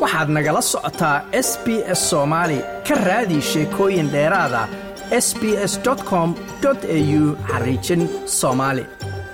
waxaad nagala socotaa s b s soomaali ka raadi sheekooyin dheeraada s b s com au xariijin soomaali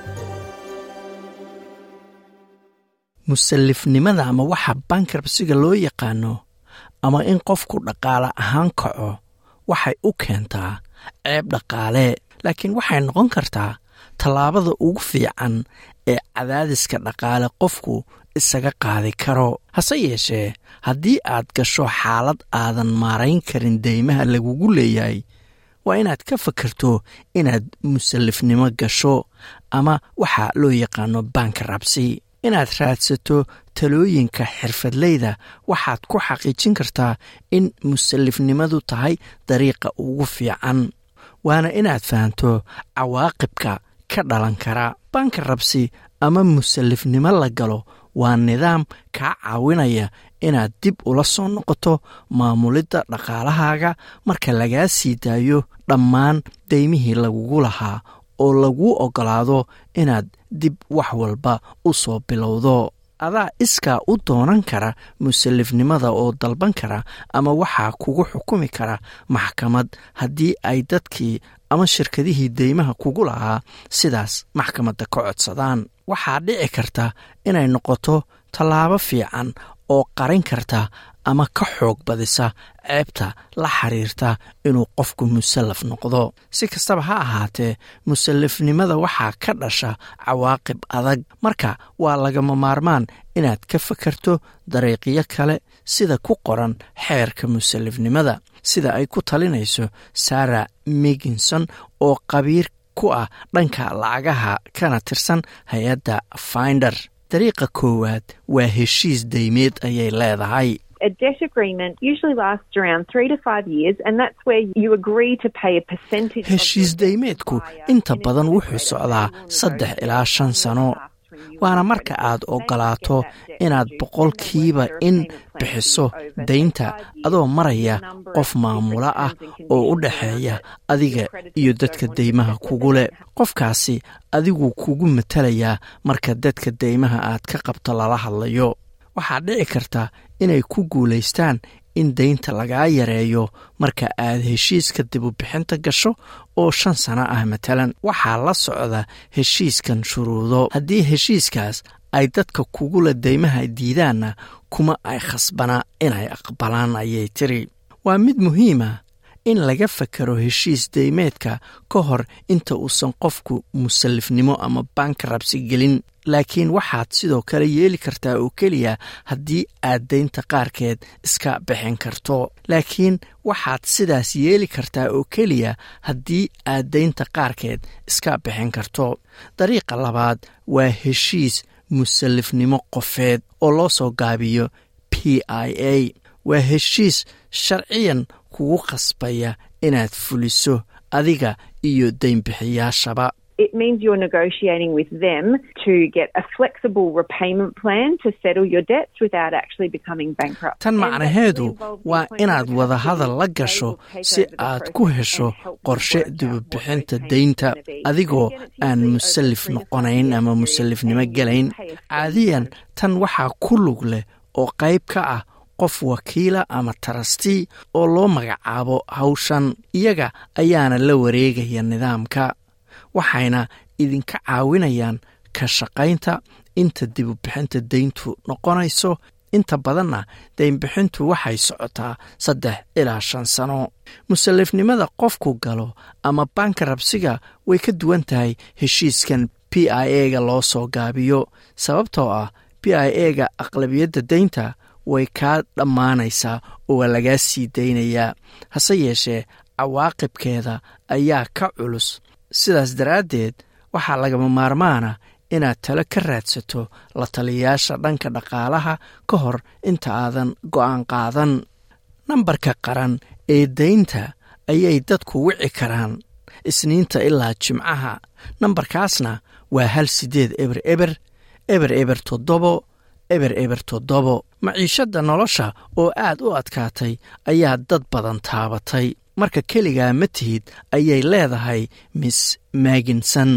musalifnimada ama waxa bankrabsiga loo yaqaano ama in qofku dhaqaale ahaan kaco waxay u keentaa ceeb dhaqaale laakiin waxay noqon kartaa tallaabada ugu fiican ee cadaadiska dhaqaale qofku isaga qaadi karo hase yeeshee haddii aad gasho xaalad aadan maarayn karin deymaha lagugu leeyahay waa inaad ka fakarto inaad musalifnimo gasho ama waxa loo yaqaano bankrabsi inaad raadsato talooyinka xirfadleyda waxaad ku xaqiijin kartaa in musalifnimadu tahay dariiqa ugu fiican waana inaad fahanto cawaaqibka ka dhalan kara bankrabsi ama musalifnimo la galo waa nidaam kaa caawinaya inaad dib ula soo noqoto maamulidda dhaqaalahaaga marka lagaa sii daayo dhammaan deymihii lagugu lahaa oo laguu oggolaado inaad dib wax walba u soo bilowdo adaa iskaa u doonan kara musalifnimada oo dalban kara ama waxaa kugu xukumi kara maxkamad haddii ay dadkii ama shirkadihii deymaha kugu lahaa sidaas maxkamadda ka codsadaan waxaa dhici karta inay noqoto tallaabo fiican oo qarin karta ama ka xoog badisa ceebta la xiriirta inuu qofku musallaf noqdo si kastaba ha ahaatee musalifnimada waxaa ka dhasha cawaaqib adag marka waa lagama maarmaan inaad ka fakarto dariiqyo kale sida ku qoran xeerka musalifnimada sida ay ku talinayso sara miginson oo qabiir ku ah dhanka lacagaha kana tirsan hay-adda finder dariiqa koowaad waa heshiis deymeed ayay leedahay A debt agreement usually lasts around three to five years, and that's where you agree to pay a percentage. heshiis deymeedku inta badan wuxuu socdaa saddex ilaa shan sano waana marka aad oggolaato inaad boqolkiiba in bixiso daynta adoo maraya qof maamulo ah oo u dhexeeya adiga iyo dadka deymaha kugu leh qofkaasi adiguu kugu matalayaa marka dadka deymaha aad ka qabto lala hadlayo waxaa dhici karta inay ku guulaystaan in daynta lagaa yareeyo marka aad heshiiska dibubixinta gasho oo shan sano ah matalan waxaa la socda heshiiskan shuruudo haddii heshiiskaas ay dadka kugula deymaha diidaanna kuma ay khasbana inay aqbalaan ayay tiri waa mid muhiima in laga fakaro heshiis deymeedka ka hor inta uusan qofku musalifnimo ama bankrabsi gelin laakiin waxaad sidoo kale yeeli kartaa oo keliya haddii aad daynta qaarkeed iska bixin karto laakiin waxaad sidaas yeeli kartaa oo keliya haddii aad daynta qaarkeed iska bixin karto dariiqa labaad waa heshiis musalifnimo qofeed oo loo soo gaabiyo p i a waa heshiis sharciyan kugu khasbaya inaad fuliso adiga iyo daynbixiyaashaba It means you're negotiating with them to get a flexible repayment plan to settle your debts without actually becoming bankrupt. tan macnaheedu waa inaad wadahadal la gasho si aad ku hesho qorshe dibubixinta daynta adigoo aan musalif noqonayn ama musalifnimo gelayn caadiyan tan waxaa ku lug leh oo qayb ka ah qof wakiila ama tarastii oo loo magacaabo hawshan iyaga ayaana la wareegaya nidaamka waxayna idinka caawinayaan ka shaqaynta inta dibubixinta dayntu noqonayso inta badanna daynbixintu waxay socotaa saddex ilaa shan sano musalifnimada qofku galo ama bankarabsiga way ka duwan tahay heshiiskan p i a ga loo soo gaabiyo sababtoo ah p i a ga aqlabiyadda daynta way kaa dhammaanaysaa oo waa lagaa sii daynayaa hase yeeshee cawaaqibkeeda ayaa ka culus sidaas daraaddeed waxaa lagama maarmaana inaad talo ka raadsato la taliyayaasha dhanka dhaqaalaha ka hor inta aadan go'aan qaadan nambarka qaran ee daynta ayay dadku wici karaan isniinta ilaa jimcaha nambarkaasna waa hal siddeed eber eber eber eber toddobo eber eber toddobo maciishadda nolosha oo aad u adkaatay ayaa dad badan taabatay marka keligaa ma tihid ayay leedahay miss maaginson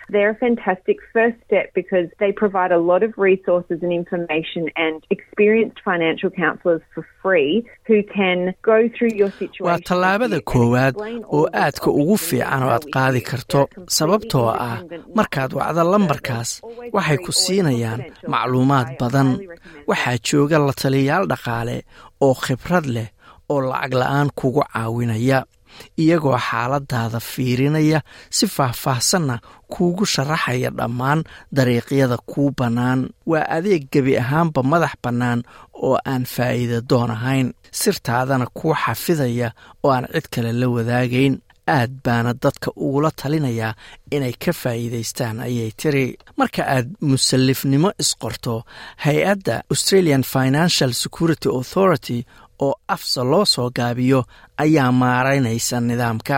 They're a fantastic first step because they provide a lot of resources and information and experienced financial counsellors for free who can go through your situation. waa tallaabada koowaad oo aadka ugu fiican oo aad qaadi karto sababtoo ah markaad wacdo lambarkaas waxay ku siinayaan macluumaad badan waxaa jooga la taliyayaal dhaqaale oo khibrad leh oo lacag la-aan kugu caawinaya iyagoo xaaladaada fiirinaya si faahfaahsanna kuugu sharaxaya dhammaan dariiqyada kuu bannaan waa adeeg gebi ahaanba madax bannaan oo aan faa'iida doon ahayn sirtaadana kuu xafidaya oo aan cid kale la wadaagayn aad baana dadka ugula talinayaa inay ka faa'iidaystaan ayay tiri marka aad musallifnimo isqorto hay-adda australian financial security authority oo afsa loo soo gaabiyo ayaa maaraynaysa nidaamka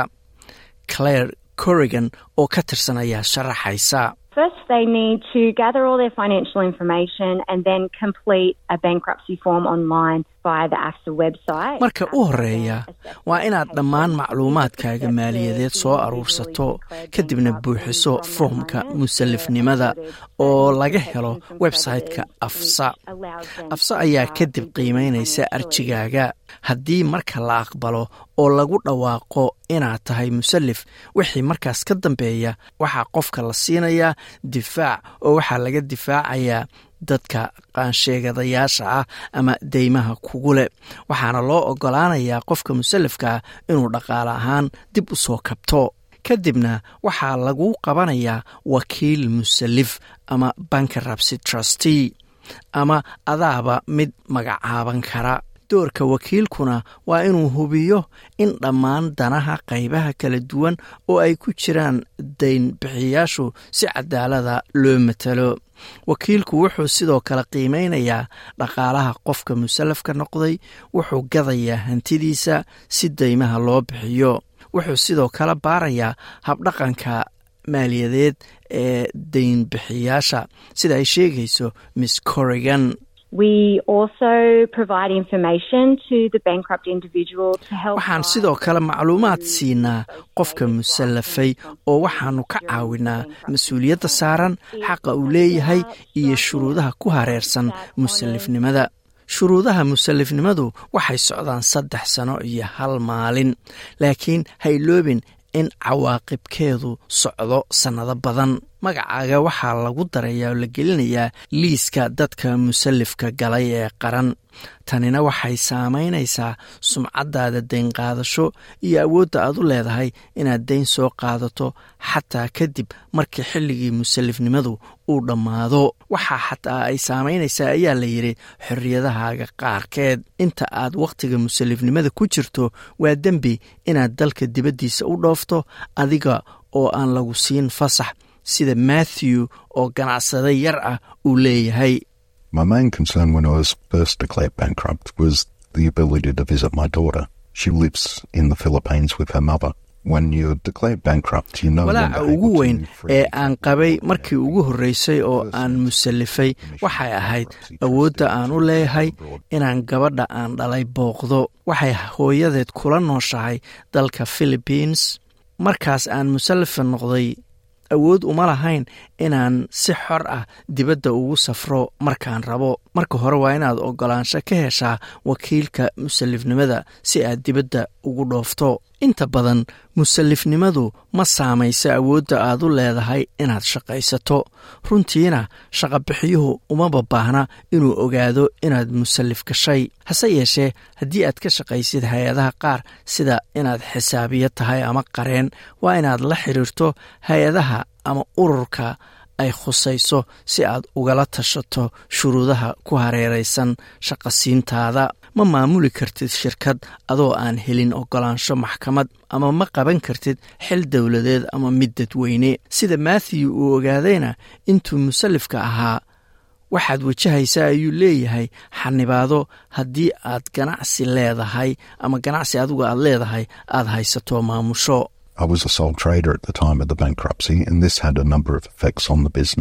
claire corrigan oo ka tirsan ayaa sharaxaysa First, they need to gather all their financial information and then complete a bankruptcy form online via the AFSA website. marka u horeeya waa inaad dhammaan macluumaadkaaga maaliyadeed soo aruursato kadibna buuxiso foomka musallifnimada oo laga helo website-ka afsa afsa ayaa kadib qiimaynaysa arjigaaga haddii marka la aqbalo oo lagu dhawaaqo inaad tahay musallif wixii markaas ka dambeeya waxaa qofka la siinayaa difaac oo waxaa laga difaacayaa dadka qaansheegadayaasha ah ama deymaha kugu leh waxaana loo ogolaanayaa qofka musallifkaa inuu dhaqaale ahaan dib u soo kabto kadibna waxaa lagu qabanayaa wakiil musallif ama bankrupsy trustee ama adaaba mid magacaaban kara doorka wakiilkuna waa inuu hubiyo in dhammaan danaha qaybaha kala duwan oo ay ku jiraan daynbixiyaashu si cadaalada loo matalo wakiilku wuxuu sidoo kale qiimeynayaa dhaqaalaha qofka musallafka noqday wuxuu gadayaa hantidiisa si deymaha loo bixiyo wuxuu sidoo kale baarayaa habdhaqanka maaliyadeed ee daynbixiyaasha sida ay sheegayso miss corrigan We also provide information to the bankrupt individual to help. waxaan sidoo kale macluumaad siinaa qofka musallafay oo waxaanu ka caawinaa mas-uuliyadda saaran xaqa uu leeyahay iyo shuruudaha ku hareersan musallifnimada shuruudaha musallifnimadu waxay socdaan saddex sano iyo hal maalin laakiin hayloobin in cawaaqibkeedu socdo sannado badan magacaaga waxaa lagu darayaa oo la gelinayaa liiska dadka musallifka galay ee qaran tanina waxay saamaynaysaa sumcaddaada dayn qaadasho iyo awoodda aad u leedahay inaad dayn soo qaadato xataa kadib markii xilligii musallifnimadu uu dhammaado waxaa xataa ay saamaynaysaa ayaa la yidhi xorriyadahaaga qaarkeed inta aad wakhtiga musallifnimada ku jirto waa dembi inaad dalka dibaddiisa u dhoofto adiga oo aan lagu siin fasax sida matthew oo ganacsada yar ah uu leeyahay My main concern when I was first declared bankrupt was the ability to visit my daughter. She lives in the Philippines with her mother. When you're declared bankrupt, you no walaaca longer ugu able weyn to freely ee aan qabay markii ugu horreysay oo aan musallifay waxay ahayd awoodda aan u leeyahay inaan gabadha aan dhalay booqdo waxay hooyadeed kula nooshahay dalka philippines markaas aan musallifa noqday awood uma lahayn inaan si xor ah dibadda ugu safro markaan rabo marka hore waa inaad ogolaansho ka heshaa wakiilka musallifnimada si aad dibadda ugu dhoofto inta badan musallifnimadu ma saamayso awoodda aad u leedahay inaad shaqaysato runtiina shaqabixiyuhu umaba baahna inuu ogaado inaad musallif gashay hase yeeshee haddii aad ka shaqaysid hay-adaha qaar sida inaad xisaabiyo tahay ama qareen waa inaad la xiriirto hay-adaha ama ururka ay khusayso si aad ugala tashato shuruudaha ku hareeraysan shaqasiintaada ma maamuli kartid shirkad adoo aan helin ogolaansho maxkamad ama ma qaban kartid xil dowladeed ama mid dadweyne sida matthew uu ogaadayna intuu musallifka ahaa waxaad wajahaysaa ayuu leeyahay xanibaado haddii aad ganacsi leedahay ama ganacsi adigu aad leedahay aad haysato maamusho I was a sole trader at the time of the bankruptcy, and this had a number of effects on the business.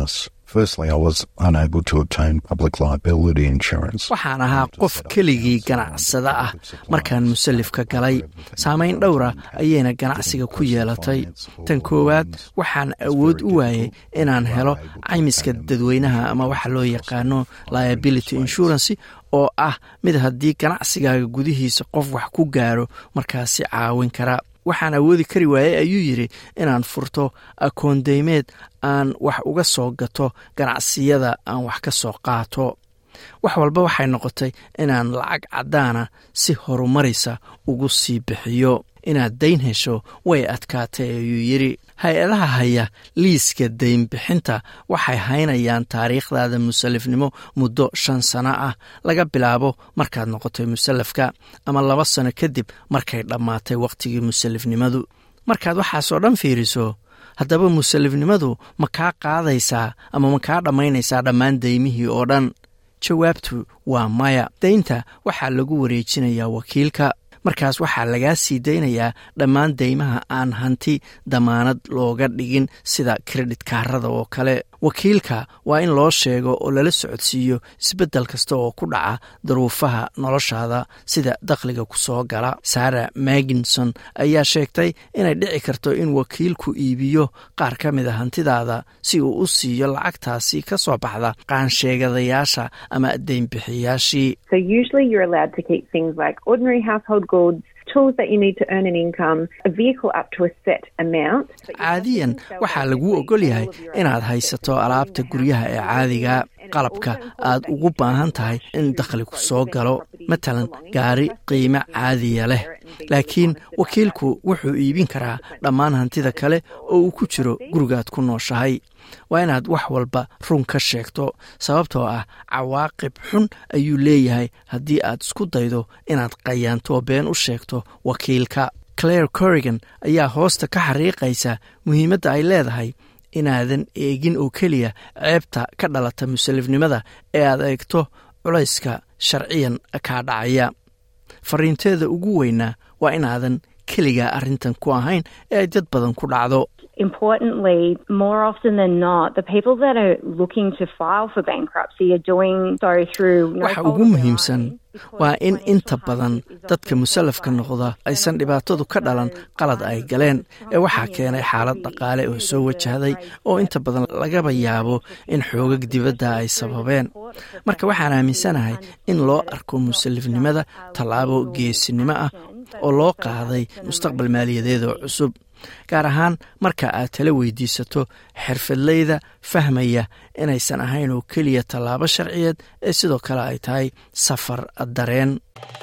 Firstly, I was unable to obtain public liability insurance. waxaan ahaa qof keligii ganacsada ah markaan musalifka galay saamayn dhowra ayayna ganacsiga ku yeelatay tan koowaad waxaan awood u waayey inaan helo caymiska dadweynaha ama waxa loo yaqaano liability insurance oo ah mid haddii ganacsigaaga gudihiisa qof wax ku gaaro markaasi caawin kara waxaan awoodi kari waayey ayuu yidhi inaan furto akoondeymeed aan wax uga soo gato ganacsiyada aan wax ka soo qaato wax walba waxay noqotay inaan lacag caddaana si horumaraysa ugu sii bixiyo inaad dayn hesho way adkaatay ayuu yidhi hay-adaha haya liiska daynbixinta waxay haynayaan taariikhdaada musalifnimo muddo shan sano ah laga bilaabo markaad noqotay musalafka ama laba sano kadib markay dhammaatay wakhtigii musalifnimadu markaad waxaasoo dhan fiiriso haddaba musalifnimadu ma kaa qaadaysaa ama ma kaa dhammaynaysaa dhammaan daymihii oo dhan jawaabtu waa maya daynta waxaa lagu wareejinayaa wakiilka markaas waxaa lagaa sii daynayaa dhammaan deymaha aan hanti damaanad looga dhigin sida kredit kaarada oo kale wakiilka waa in loo sheego oo lala socodsiiyo isbeddel kasta oo ku dhaca daruufaha noloshaada sida dakhliga ku soo gala sara maginson ayaa sheegtay inay dhici karto in wakiilku iibiyo qaar ka mid a hantidaada si uu u siiyo lacagtaasi ka soo baxda qaansheegadayaasha ama deynbixiyaashii So usually you're allowed to keep things like ordinary household goods, tools that you need to earn an income, a vehicle up to a set amount. but you caadiyan can't sell waxaa that lagu quickly. ogol yahay All of your inaad assets haysato that alaabta you have guryaha ee in the caadiga house. And it's qalabka also important aad that ugu you baahan don't tahay rush in to dakhli ku dispose soo of any galo property matalan belonging to gaari the trustee. qiime You need to caadiya leh share it and be really laakiin honest about that. wakiilku wuxuu iibin karaa dhammaan hantida kale oo uu ku jiro gurigaad ku nooshahay waa inaad wax walba run ka sheegto sababtoo ah cawaaqib xun ayuu leeyahay haddii aad isku daydo inaad qayaanto been u sheegto wakiilka claire corrigan ayaa hoosta ka xariiqaysa muhiimadda ay leedahay inaadan eegin oo keliya ceebta ka dhalata musalifnimada ee aad eegto culayska sharciyan kaa dhacaya fariinteeda ugu weynaa waa inaadan keligaa arrintan ku ahayn ee ay dad badan ku dhacdo Importantly, more often than not, the people that are looking to file for bankruptcy are doing so through no waxa fault ugu of their muhiimsan own, because waa in financial inta badan hardship is dadka often musalafka caused by noqda aysan external dhibaatadu ka dhalan forces, qalad ay so galeen strong ee waxaa opinion keenay that xaalad we dhaqaale oo see soo there's a wajahday great oo inta step badan in lagaba financial yaabo in future, xoogag dibadda ay especially through the sababeen support of marka waxaan aaminsanahay in loo arko musalifnimada tallaabo geesinimo ah oo loo qaaday mustaqbal maaliyadeed oo cusub gaar ahaan marka aad tala weydiisato xirfadleyda fahmaya inaysan ahayn oo keliya tallaabo sharciyeed ee sidoo kale ay tahay safar dareen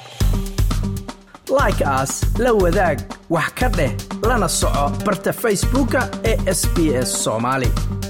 like as la wadaag wax ka dheh lana soco barta facebooka ee sb s soomaali